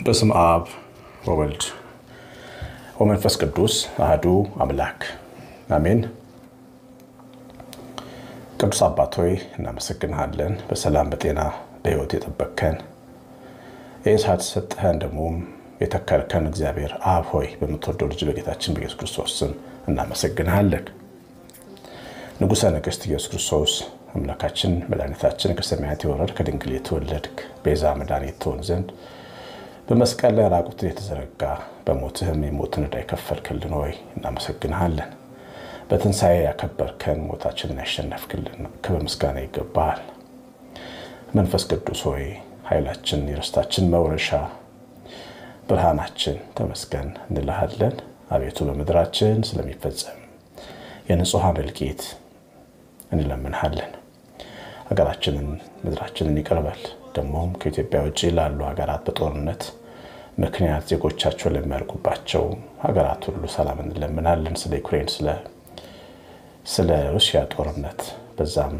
በስም አብ ወወልድ ወመንፈስ ቅዱስ አህዱ አምላክ አሜን። ቅዱስ አባት ሆይ እናመሰግንሃለን። በሰላም በጤና በሕይወት የጠበቅከን ይህ ሰዓት ሰጠኸን ደግሞም የተከልከን እግዚአብሔር አብ ሆይ በምትወደው ልጅ በጌታችን በኢየሱስ ክርስቶስ ስም እናመሰግንሃለን። ንጉሠ ነገሥት ኢየሱስ ክርስቶስ አምላካችን መድኃኒታችን ከሰማያት የወረድ ከድንግል የተወለድክ ቤዛ መድኃኒት ትሆን ዘንድ በመስቀል ላይ ራቁትን የተዘረጋ በሞትህም የሞትን ዕዳ የከፈልክልን ሆይ እናመሰግንሃለን። በትንሣኤ ያከበርከን ሞታችንን ያሸነፍክልን ክብር ምስጋና ይገባሃል። መንፈስ ቅዱስ ሆይ ኃይላችን፣ የርስታችን መውረሻ ብርሃናችን ተመስገን እንልሃለን። አቤቱ በምድራችን ስለሚፈጸም የንጹሐን እልቂት እንለምንሃለን። ሀገራችንን ምድራችንን ይቀርበል። ደግሞም ከኢትዮጵያ ውጭ ላሉ ሀገራት በጦርነት ምክንያት ዜጎቻቸው ለሚያልቁባቸው ሀገራት ሁሉ ሰላም እንለምናለን። ስለ ዩክሬን፣ ስለ ሩሲያ ጦርነት በዛም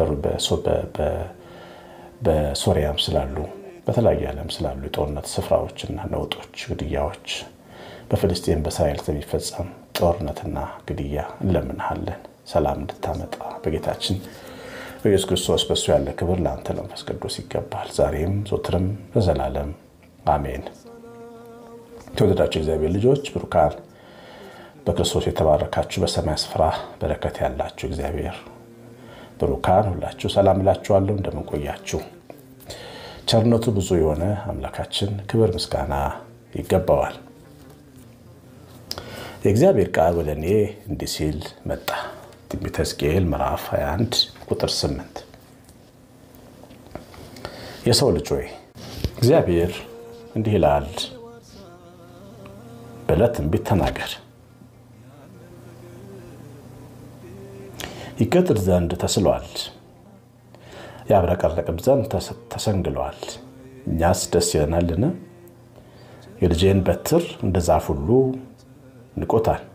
በሶሪያም ስላሉ በተለያዩ ዓለም ስላሉ የጦርነት ስፍራዎችና ነውጦች፣ ግድያዎች በፍልስጤን በእስራኤል ስለሚፈጸም ጦርነትና ግድያ እንለምንሃለን። ሰላም እንድታመጣ በጌታችን በኢየሱስ ክርስቶስ በእሱ ያለ ክብር ለአንተ ለመንፈስ ቅዱስ ይገባል፣ ዛሬም ዞትርም በዘላለም አሜን። የተወደዳችሁ እግዚአብሔር ልጆች ብሩካን በክርስቶስ የተባረካችሁ በሰማይ ስፍራ በረከት ያላችሁ እግዚአብሔር ብሩካን ሁላችሁ ሰላም እላችኋለሁ። እንደምንቆያችሁ ቸርነቱ ብዙ የሆነ አምላካችን ክብር ምስጋና ይገባዋል። የእግዚአብሔር ቃል ወደ እኔ እንዲህ ሲል መጣ። ትንቢተ ሕዝቅኤል ምዕራፍ 21 ቁጥር 8 የሰው ልጅ ሆይ እግዚአብሔር እንዲህ ይላል ብለህ ትንቢት ተናገር። ይቀጥል ዘንድ ተስሏል፣ ያብረቀረቅም ዘንድ ተሰንግሏል። እኛስ ደስ ይለናልን? የልጄን በትር እንደ ዛፍ ሁሉ ንቆታል።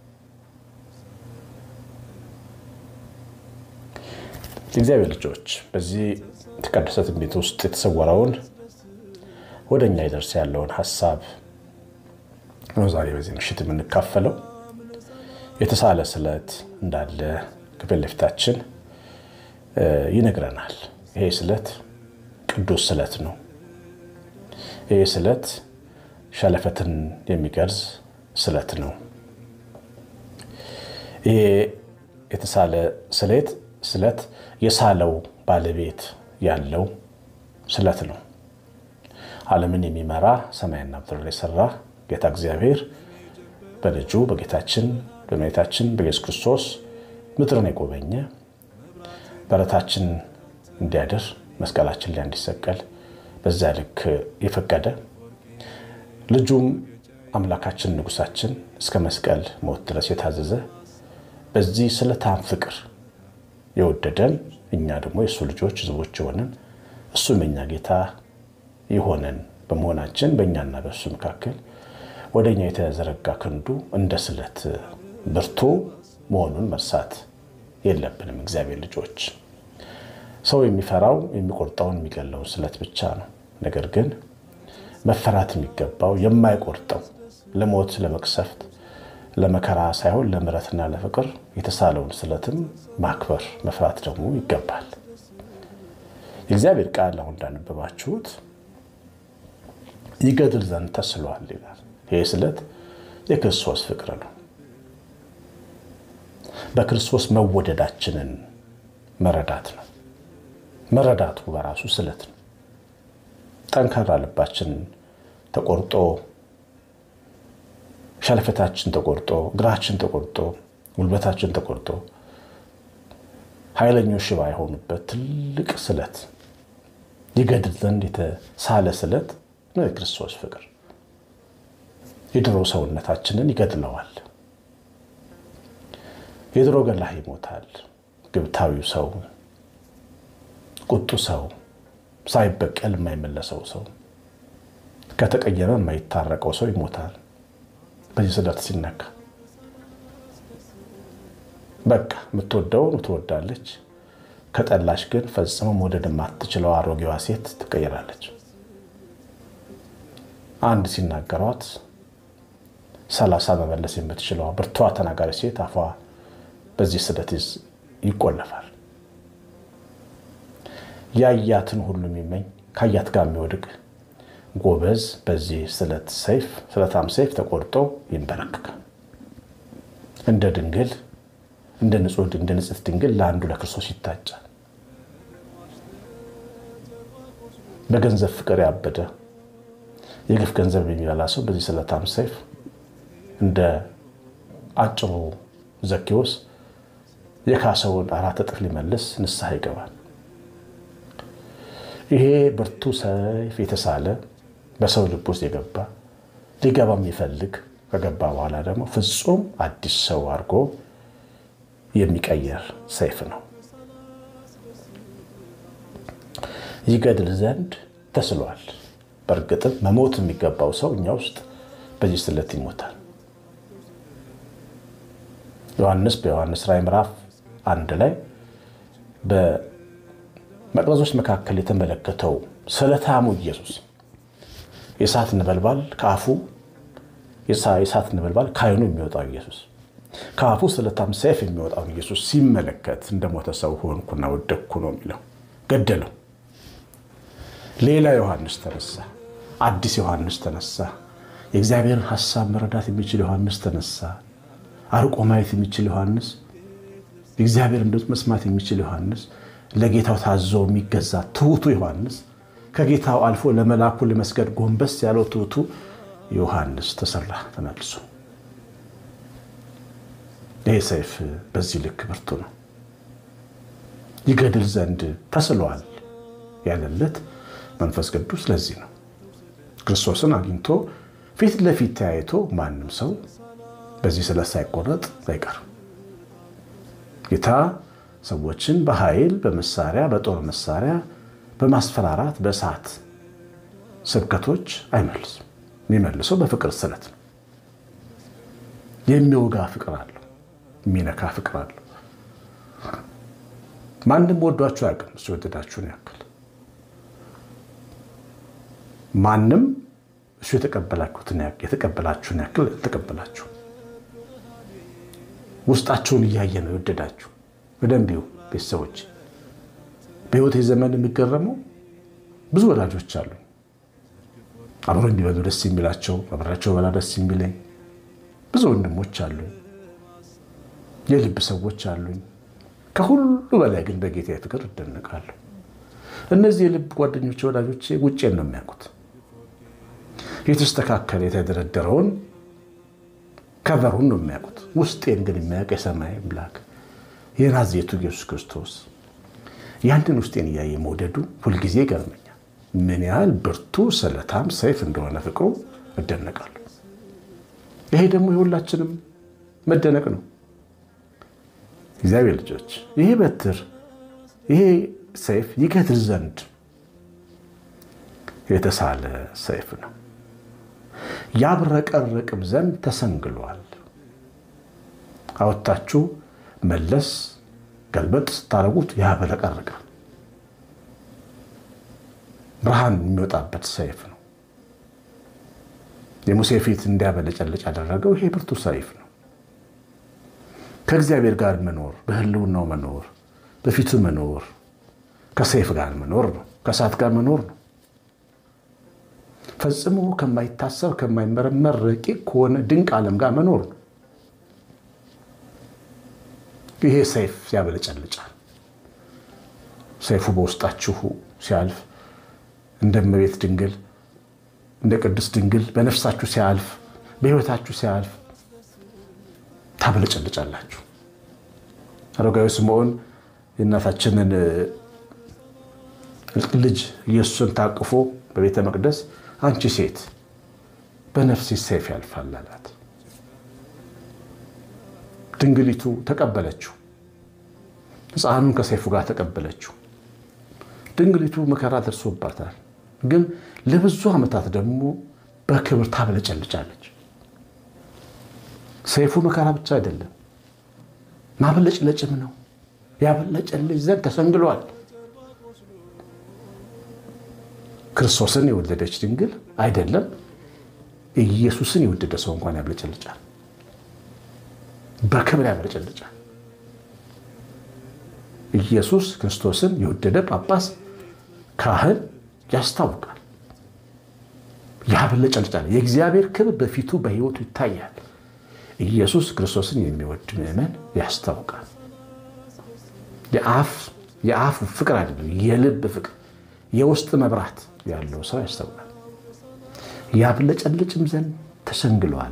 የእግዚአብሔር ልጆች በዚህ የተቀደሰ ትንቢት ውስጥ የተሰወረውን ወደ እኛ ይደርስ ያለውን ሀሳብ ነው ዛሬ በዚህ ምሽት የምንካፈለው። የተሳለ ስለት እንዳለ ከፊት ለፊታችን ይነግረናል። ይሄ ስለት ቅዱስ ስለት ነው። ይሄ ስለት ሸለፈትን የሚገርዝ ስለት ነው። ይሄ የተሳለ ስሌት ስለት የሳለው ባለቤት ያለው ስለት ነው። ዓለምን የሚመራ ሰማይና ምድር የሰራ ጌታ እግዚአብሔር በልጁ በጌታችን በመቤታችን በኢየሱስ ክርስቶስ ምድርን የጎበኘ በረታችን እንዲያድር መስቀላችን ላይ እንዲሰቀል በዚያ ልክ የፈቀደ ልጁም አምላካችን ንጉሳችን እስከ መስቀል ሞት ድረስ የታዘዘ በዚህ ስለታም ፍቅር የወደደን እኛ ደግሞ የእሱ ልጆች ሕዝቦች የሆንን እሱም የኛ ጌታ የሆነን በመሆናችን በእኛና በእሱ መካከል ወደ እኛ የተዘረጋ ክንዱ እንደ ስለት ብርቱ መሆኑን መርሳት የለብንም። እግዚአብሔር ልጆች ሰው የሚፈራው የሚቆርጠውን የሚገለውን ስለት ብቻ ነው። ነገር ግን መፈራት የሚገባው የማይቆርጠው ለሞት ለመቅሰፍት ለመከራ ሳይሆን ለምሕረትና ለፍቅር የተሳለውን ስለትም ማክበር መፍራት ደግሞ ይገባል። የእግዚአብሔር ቃል አሁን እንዳነበባችሁት ይገድል ዘንድ ተስሏል ይላል። ይህ ስለት የክርስቶስ ፍቅር ነው። በክርስቶስ መወደዳችንን መረዳት ነው። መረዳቱ በራሱ ስለት ነው። ጠንካራ ልባችን ተቆርጦ ሸለፈታችን ተቆርጦ እግራችን ተቆርጦ ጉልበታችን ተቆርጦ ኃይለኞች ሽባ የሆኑበት ትልቅ ስለት ይገድል ዘንድ የተሳለ ስለት ነው የክርስቶስ ፍቅር። የድሮ ሰውነታችንን ይገድለዋል። የድሮ ገላህ ይሞታል። ግብታዊው ሰው፣ ቁጡ ሰው፣ ሳይበቀል የማይመለሰው ሰው፣ ከተቀየመ የማይታረቀው ሰው ይሞታል። በዚህ ስለት ሲነካ በቃ የምትወደውን ትወዳለች። ከጠላች ግን ፈጽሞ መውደድ የማትችለው አሮጌዋ ሴት ትቀየራለች። አንድ ሲናገሯት ሰላሳ መመለስ የምትችለዋ ብርቷ ተናጋሪ ሴት አፏ በዚህ ስለት ይቆለፋል። ያያትን ሁሉ የሚመኝ ከአያት ጋር የሚወድቅ ጎበዝ በዚህ ስለት ሰይፍ ስለታም ሰይፍ ተቆርጦ ይንበረከካል። እንደ ድንግል እንደ ንጹህ እንደ ንጽሕት ድንግል ለአንዱ ለክርስቶስ ይታጫል። በገንዘብ ፍቅር ያበደ የግፍ ገንዘብ የሚበላ ሰው በዚህ ስለታም ሰይፍ እንደ አጭሩ ዘኬዎስ የካሰውን አራት እጥፍ ሊመልስ ንስሐ ይገባል። ይሄ ብርቱ ሰይፍ የተሳለ በሰው ልብ ውስጥ የገባ ሊገባ የሚፈልግ ከገባ በኋላ ደግሞ ፍጹም አዲስ ሰው አድርጎ የሚቀየር ሰይፍ ነው። ይገድል ዘንድ ተስሏል። በእርግጥም መሞት የሚገባው ሰው እኛ ውስጥ በዚህ ስለት ይሞታል። ዮሐንስ በዮሐንስ ራዕይ ምዕራፍ አንድ ላይ በመቅረዞች መካከል የተመለከተው ስለታሙ ኢየሱስ የእሳት ነበልባል ከአፉ የእሳት ነበልባል ከዓይኑ የሚወጣው ኢየሱስ ከአፉ ስለታም ሰይፍ የሚወጣውን ኢየሱስ ሲመለከት እንደሞተ ሰው ሆንኩና ወደቅኩ ነው የሚለው። ገደለው። ሌላ ዮሐንስ ተነሳ። አዲስ ዮሐንስ ተነሳ። የእግዚአብሔርን ሐሳብ መረዳት የሚችል ዮሐንስ ተነሳ። አርቆ ማየት የሚችል ዮሐንስ፣ የእግዚአብሔርን ድምፅ መስማት የሚችል ዮሐንስ፣ ለጌታው ታዞ የሚገዛ ትሑቱ ዮሐንስ፣ ከጌታው አልፎ ለመላኩ ለመስገድ ጎንበስ ያለው ትሑቱ ዮሐንስ ተሰራ ተመልሶ። ይህ ሰይፍ በዚህ ልክ ብርቱ ነው። ይገድል ዘንድ ተስሏል ያለለት መንፈስ ቅዱስ ለዚህ ነው። ክርስቶስን አግኝቶ ፊት ለፊት ተያይቶ ማንም ሰው በዚህ ስለት ሳይቆረጥ አይቀርም። ጌታ ሰዎችን በኃይል በመሳሪያ በጦር መሳሪያ በማስፈራራት በእሳት ስብከቶች አይመልስም። የሚመልሰው በፍቅር ስለት ነው። የሚወጋ ፍቅር አለው። የሚነካ ፍቅር አለው። ማንም ወዷችሁ አያውቅም እሱ የወደዳችሁን ያክል ማንም እሱ የተቀበላችሁትን የተቀበላችሁን ያክል ተቀበላችሁ። ውስጣቸውን እያየ ነው የወደዳችሁ። በደንብ ቤተሰቦች፣ በሕይወቴ ዘመን የሚገረመው ብዙ ወዳጆች አሉ። አብሮ እንዲበሉ ደስ የሚላቸው አብራቸው በላ ደስ የሚለኝ ብዙ ወንድሞች አሉኝ። የልብ ሰዎች አሉኝ። ከሁሉ በላይ ግን በጌታ ፍቅር እደነቃለሁ። እነዚህ የልብ ጓደኞች ወዳጆቼ ውጭን ነው የሚያውቁት የተስተካከለ የተደረደረውን ከቨሩን ነው የሚያውቁት። ውስጤን ግን የሚያውቅ የሰማይ አምላክ የናዝሬቱ ኢየሱስ ክርስቶስ ያንን ውስጤን እያየ መውደዱ ሁልጊዜ ይገርመኛል። ምን ያህል ብርቱ ስለታም ሰይፍ እንደሆነ ፍቅሩ እደነቃለሁ። ይሄ ደግሞ የሁላችንም መደነቅ ነው። እግዚአብሔር ልጆች ይሄ በትር ይሄ ሰይፍ ይገድል ዘንድ የተሳለ ሰይፍ ነው። ያብረቀርቅም ዘንድ ተሰንግሏል። አወጣችሁ መለስ ገልበጥ ስታደርጉት ያብረቀርቃል። ብርሃን የሚወጣበት ሰይፍ ነው። የሙሴ ፊት እንዲያበለጨልጭ ያደረገው ይሄ ብርቱ ሰይፍ ነው። ከእግዚአብሔር ጋር መኖር፣ በሕልውናው መኖር፣ በፊቱ መኖር ከሰይፍ ጋር መኖር ነው። ከእሳት ጋር መኖር ነው። ፈጽሞ ከማይታሰብ ከማይመረመር ረቂቅ ከሆነ ድንቅ ዓለም ጋር መኖር ነው። ይሄ ሰይፍ ያበለጨልጫል። ሰይፉ በውስጣችሁ ሲያልፍ እንደ እመቤት ድንግል እንደ ቅድስት ድንግል በነፍሳችሁ ሲያልፍ በሕይወታችሁ ሲያልፍ ታበለጨልጫላችሁ። አረጋዊ ስምዖን የእናታችንን ልጅ ኢየሱስን ታቅፎ በቤተ መቅደስ አንቺ ሴት በነፍሴ ሰይፍ ያልፋል አላት። ድንግሊቱ ተቀበለችው። ሕፃኑን ከሰይፉ ጋር ተቀበለችው። ድንግሊቱ መከራ ደርሶባታል፣ ግን ለብዙ ዓመታት ደግሞ በክብር ታበለጨልጫለች። ሰይፉ መከራ ብቻ አይደለም ማበለጭለጭም ነው። ያበለጨልጭ ዘንድ ተሰንግሏል። ክርስቶስን የወለደች ድንግል አይደለም ኢየሱስን የወደደ ሰው እንኳን ያብለጨልጫል፣ በክብር ያብለጨልጫል። ኢየሱስ ክርስቶስን የወደደ ጳጳስ፣ ካህን ያስታውቃል፣ ያብለጨልጫል። የእግዚአብሔር ክብር በፊቱ በሕይወቱ ይታያል። ኢየሱስ ክርስቶስን የሚወድ ምዕመን ያስታውቃል። የአፍ ፍቅር አይደለም፣ የልብ ፍቅር፣ የውስጥ መብራት ያለው ሰው ያስታውቃል። ያብለጨልጭም ዘንድ ተሸንግለዋል።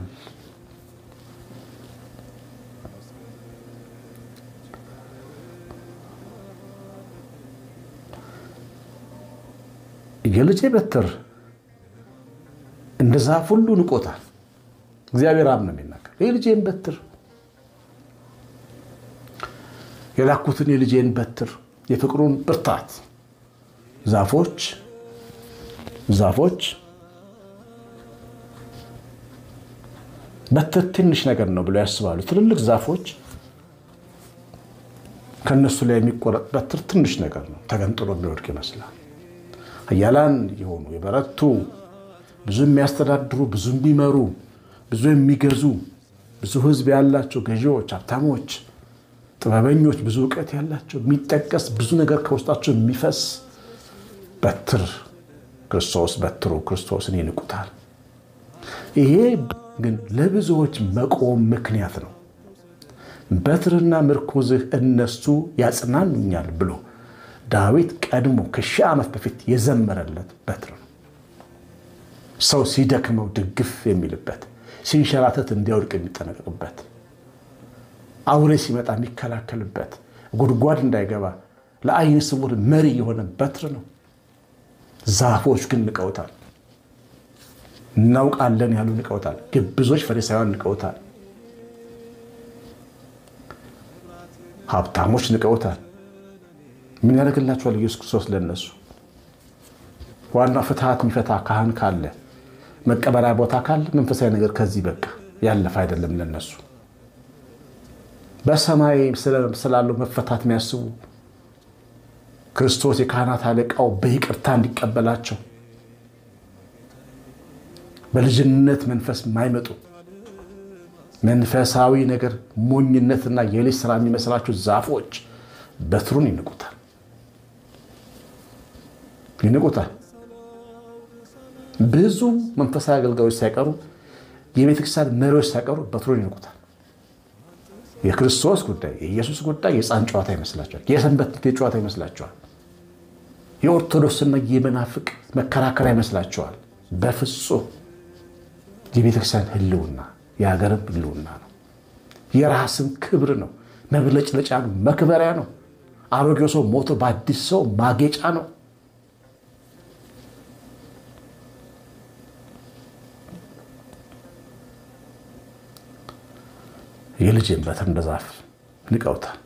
የልጄ በትር እንደ ዛፍ ሁሉ ንቆታል። እግዚአብሔር አብ ነው የሚናገር። የልጄን በትር የላኩትን የልጄን በትር የፍቅሩን ብርታት ዛፎች ዛፎች በትር ትንሽ ነገር ነው ብለው ያስባሉ። ትልልቅ ዛፎች ከእነሱ ላይ የሚቆረጥ በትር ትንሽ ነገር ነው፣ ተገንጥሎ የሚወድቅ ይመስላል። ኃያላን የሆኑ የበረቱ ብዙ የሚያስተዳድሩ ብዙ የሚመሩ ብዙ የሚገዙ ብዙ ሕዝብ ያላቸው ገዢዎች፣ ሀብታሞች፣ ጥበበኞች፣ ብዙ እውቀት ያላቸው የሚጠቀስ ብዙ ነገር ከውስጣቸው የሚፈስ በትር ክርስቶስ በትሩ ክርስቶስን ይንቁታል። ይሄ ግን ለብዙዎች መቆም ምክንያት ነው። በትርና ምርኩዝህ እነሱ ያጽናኑኛል ብሎ ዳዊት ቀድሞ ከሺህ ዓመት በፊት የዘመረለት በትር ነው። ሰው ሲደክመው ድግፍ የሚልበት፣ ሲንሸራተት እንዲያወድቅ የሚጠነቀቅበት፣ አውሬ ሲመጣ የሚከላከልበት፣ ጉድጓድ እንዳይገባ ለዓይነ ስውር መሪ የሆነ በትር ነው። ዛፎች ግን ንቀውታል። እናውቃለን ያሉ ንቀውታል። ግብዞች ፈሪሳውያን ንቀውታል። ሀብታሞች ንቀውታል። ምን ያደርግላቸዋል ኢየሱስ ክርስቶስ ለነሱ? ዋና ፍትሐት የሚፈታ ካህን ካለ መቀበሪያ ቦታ ካለ መንፈሳዊ ነገር ከዚህ በቃ ያለፈ አይደለም ለነሱ። በሰማይ ስላለው መፈታት የሚያስቡ ክርስቶስ የካህናት አለቃው በይቅርታ እንዲቀበላቸው በልጅነት መንፈስ የማይመጡ መንፈሳዊ ነገር ሞኝነትና የልጅ ስራ የሚመስላቸው ዛፎች በትሩን ይንቁታል ይንቁታል። ብዙ መንፈሳዊ አገልጋዮች ሳይቀሩ የቤተክርስቲያን መሪዎች ሳይቀሩ በትሩን ይንቁታል። የክርስቶስ ጉዳይ የኢየሱስ ጉዳይ የሕፃን ጨዋታ ይመስላቸዋል። የሰንበት ትምህርት ጨዋታ ይመስላቸዋል። የኦርቶዶክስና የመናፍቅ መከራከሪያ ይመስላቸዋል። በፍጹም የቤተክርስቲያን ሕልውና የሀገርም ሕልውና ነው። የራስም ክብር ነው። መብለጭለጫ ነው። መክበሪያ ነው። አሮጌው ሰው ሞቶ በአዲስ ሰው ማጌጫ ነው። የልጄን በትር እንደ ዛፍ ንቀውታል።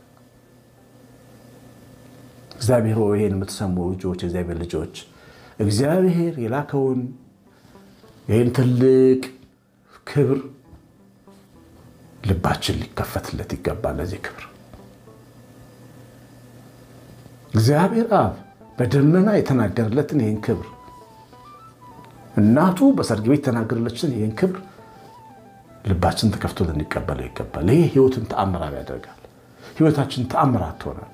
እግዚአብሔር ሆይ ይህን የምትሰሙ ልጆች፣ የእግዚአብሔር ልጆች እግዚአብሔር የላከውን ይህን ትልቅ ክብር ልባችን ሊከፈትለት ይገባል። ለዚህ ክብር እግዚአብሔር አብ በደመና የተናገረለትን ይህን ክብር እናቱ በሰርግ ቤት የተናገረለችን ይህን ክብር ልባችን ተከፍቶ ልንቀበለው ይገባል። ይህ ህይወትን ተአምራዊ ያደርጋል። ህይወታችን ተአምራት ትሆናለች።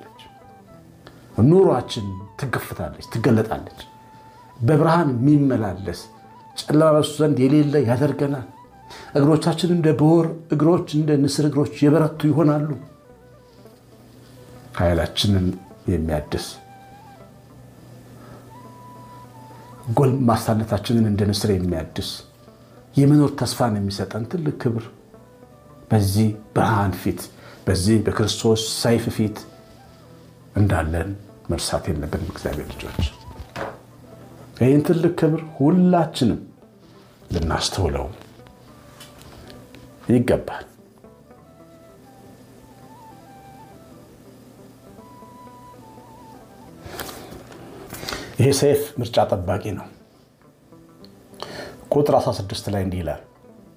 ኑሯችን ትገፍታለች፣ ትገለጣለች። በብርሃን የሚመላለስ ጨለማ በሱ ዘንድ የሌለ ያደርገናል። እግሮቻችን እንደ ብሆር እግሮች፣ እንደ ንስር እግሮች የበረቱ ይሆናሉ። ኃይላችንን የሚያድስ ጎልማሳነታችንን እንደ ንስር የሚያድስ የመኖር ተስፋን የሚሰጠን ትልቅ ክብር በዚህ ብርሃን ፊት በዚህ በክርስቶስ ሰይፍ ፊት እንዳለን መርሳት የለብንም። እግዚአብሔር ልጆች ይህን ትልቅ ክብር ሁላችንም ልናስተውለው ይገባል። ይሄ ሰይፍ ምርጫ ጠባቂ ነው። ቁጥር 16 ላይ እንዲህ ይላል፣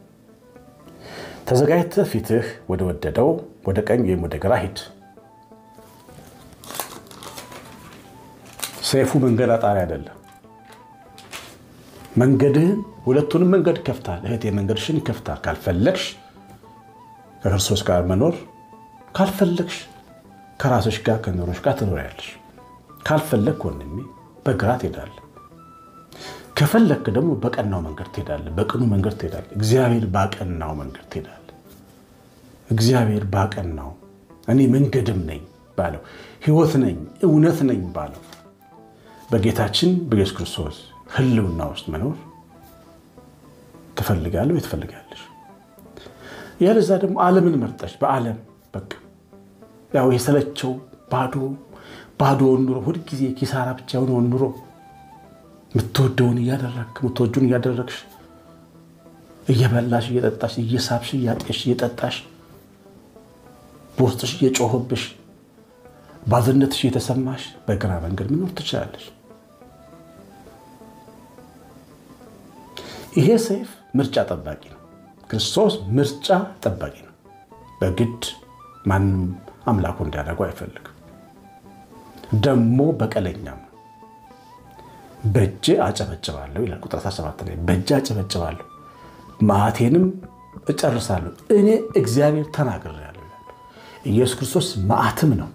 ተዘጋጅተህ ፊትህ ወደ ወደደው ወደ ቀኝ ወይም ወደ ግራ ሂድ። ሰይፉ መንገድ አጣሪ አይደለም። መንገድህን ሁለቱንም መንገድ ይከፍታል። እህቴ መንገድሽን ይከፍታል። ካልፈለግሽ ከክርስቶስ ጋር መኖር ካልፈለግሽ ከራስሽ ጋር ከኑሮሽ ጋር ትኖሪያለሽ። ካልፈለግ ወንድሜ በግራ ትሄዳለህ። ከፈለግክ ደግሞ በቀናው መንገድ ትሄዳለህ። በቅኑ መንገድ ትሄዳለህ። እግዚአብሔር ባቀናው መንገድ ትሄዳለህ። እግዚአብሔር ባቀናው እኔ መንገድም ነኝ ባለው ሕይወት ነኝ እውነት ነኝ ባለው በጌታችን በኢየሱስ ክርስቶስ ሕልውና ውስጥ መኖር ትፈልጋለህ ወይ ትፈልጋለሽ? ያለዛ ደግሞ ዓለምን መርጠሽ በዓለም በቃ ያው የሰለቸው ባዶ ባዶውን ኑሮ ሁልጊዜ ኪሳራ ብቻ የሆነውን ኑሮ የምትወደውን እያደረግክ የምትወጁን እያደረግሽ እየበላሽ እየጠጣሽ እየሳብሽ እያጤሽ እየጠጣሽ በውስጥሽ እየጮህብሽ ባዝነትሽ እየተሰማሽ በግራ መንገድ መኖር ትችላለሽ። ይሄ ሰይፍ ምርጫ ጠባቂ ነው። ክርስቶስ ምርጫ ጠባቂ ነው። በግድ ማንም አምላኩ እንዲያደርገው አይፈልግም። ደግሞ በቀለኛም ነው። በእጄ አጨበጭባለሁ ይላል ቁጥር 17 ላይ በእጄ አጨበጭባለሁ መዓቴንም እጨርሳለሁ እኔ እግዚአብሔር ተናግሬያለሁ ይላል። ኢየሱስ ክርስቶስ መዓትም ነው።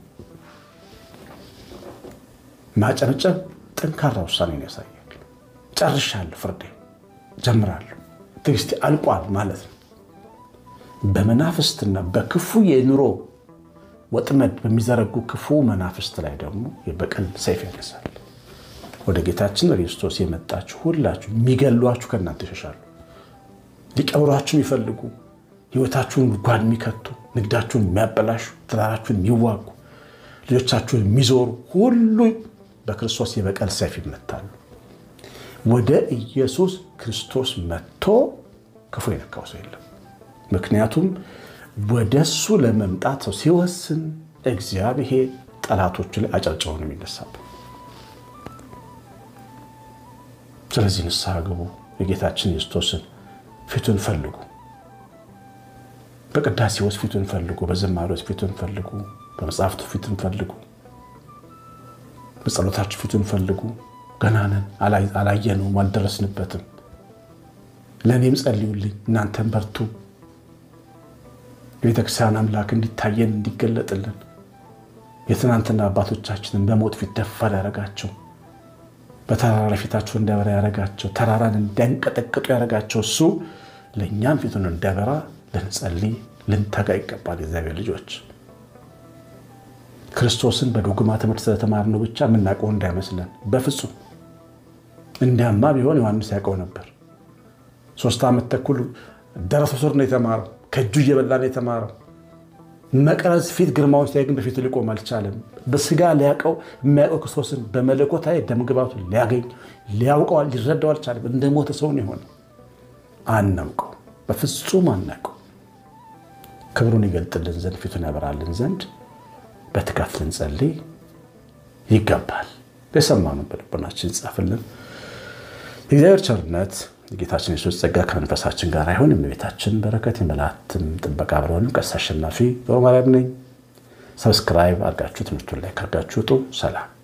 ማጨብጨብ ጠንካራ ውሳኔን ያሳያል። ጨርሻለሁ፣ ፍርዴ ጀምራለሁ፣ ትዕግስቴ አልቋል ማለት ነው። በመናፍስትና በክፉ የኑሮ ወጥመድ በሚዘረጉ ክፉ መናፍስት ላይ ደግሞ የበቀል ሰይፍ ያነሳል። ወደ ጌታችን ክርስቶስ የመጣችሁ ሁላችሁ የሚገሏችሁ ከእናንተ ይሸሻሉ። ሊቀብሯችሁ የሚፈልጉ ሕይወታችሁን ጉድጓድ የሚከቱ ንግዳችሁን የሚያበላሹ ትዳራችሁን የሚዋጉ ልጆቻችሁን የሚዞሩ ሁሉ በክርስቶስ የበቀል ሰይፍ ይመታሉ። ወደ ኢየሱስ ክርስቶስ መጥቶ ክፉ የነካው ሰው የለም። ምክንያቱም ወደ እሱ ለመምጣት ሰው ሲወስን እግዚአብሔር ጠላቶቹ ላይ አጨብጭበው ነው የሚነሳበት። ስለዚህ ንስሐ ግቡ። የጌታችን ክርስቶስን ፊቱን ፈልጉ። በቅዳሴ ውስጥ ፊቱን ፈልጉ። በዝማሬዎች ፊቱን ፈልጉ። በመጽሐፍቱ ፊቱን ፈልጉ። በጸሎታችሁ ፊቱን ፈልጉ። ገና ነን፣ አላየነውም፣ አልደረስንበትም። ለእኔም ጸልዩልኝ፣ እናንተም በርቱ። የቤተክርስቲያን አምላክ እንዲታየን እንዲገለጥልን የትናንትና አባቶቻችንን በሞት ፊት ደፋር ያደረጋቸው በተራራ ፊታቸው እንዲያበራ ያደረጋቸው ተራራን እንዲያንቀጠቅጡ ያደረጋቸው እሱ ለእኛም ፊቱን እንዲያበራ ልንጸልይ ልንተጋ ይገባል። የእግዚአብሔር ልጆች ክርስቶስን በዶግማ ትምህርት ስለተማርነው ብቻ የምናውቀው እንዳይመስለን በፍጹም። እንዲያማ ቢሆን ዮሐንስ ያውቀው ነበር። ሶስት ዓመት ተኩል ደረሰ ሱር ነው የተማረው። ከእጁ እየበላ ነው የተማረው። መቅረዝ ፊት ግርማውን ሲያይ ግን በፊቱ ሊቆም አልቻለም። በስጋ ሊያውቀው የሚያውቀው ክርስቶስን በመለኮታዊ ደምግባቱ ሊያገኝ ሊያውቀው ሊረዳው አልቻለም። እንደ ሞተ ሰውን የሆነ አናውቀው፣ በፍጹም አናውቀው። ክብሩን ይገልጥልን ዘንድ ፊቱን ያበራልን ዘንድ በትጋት ልንጸልይ ይገባል። የሰማነውን በልቦናችን ይጻፍልን። የእግዚአብሔር ቸርነት የጌታችን የሱስ ጸጋ ከመንፈሳችን ጋር አይሆን። የእመቤታችን በረከት የመላእክትም ጥበቃ አብረን። ቀሲስ አሸናፊ ገብረማርያም ነኝ። ሰብስክራይብ አድርጋችሁ ትምህርቱን ላይ ካርጋችሁ ውጡ። ሰላም